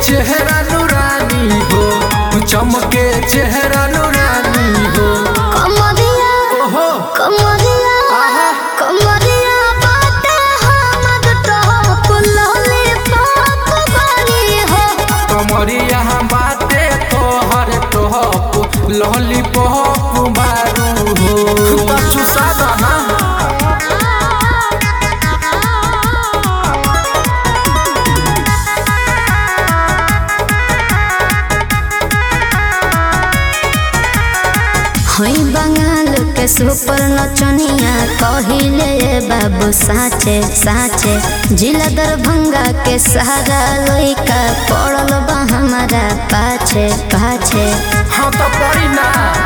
चेहरा नुरानी हो चमके चेहरा नुरानी हो कमरिया ओहो कमरिया आहा कमरिया बाटे हमर टॉप लॉलीपॉप बनी हो कमरिया बाटे तोहर टॉप लॉलीपॉप मारू हो बच्चू सादा ना हई बंगाल के सुपर नचनिया कहिले ये बाबू साचे साचे जिला दरभंगा के सहारा लइका पड़ल बा हमारा पाछे पाछे हाँ तो पड़ी ना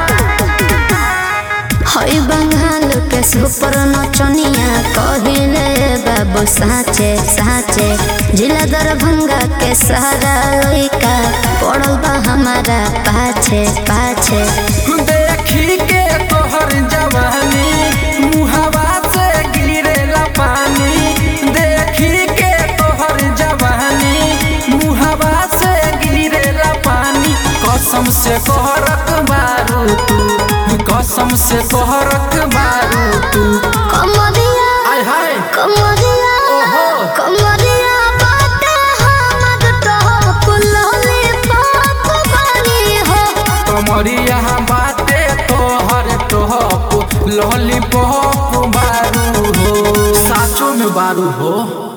हई बंगाल के सुपर नचनिया कहिले ये बाबू साचे साचे जिला दरभंगा के सहारा लइका पड़ल बा हमारा पाछे पाछे देखी के तोहर जवानी मुहवा से गिरेला पानी देखी के तोहर जवानी मुहवा से गिरेला पानी कसम से कहरक मारू तू कसम से कहरक मारू तू कमरिया आय हाय कमरिया ओहो। कमरिया बाटे हमर टॉप लॉलीपॉप बनी हो कमरिया बाटे तोहर टॉप लॉलीपॉप बारू हो साचो में बारू हो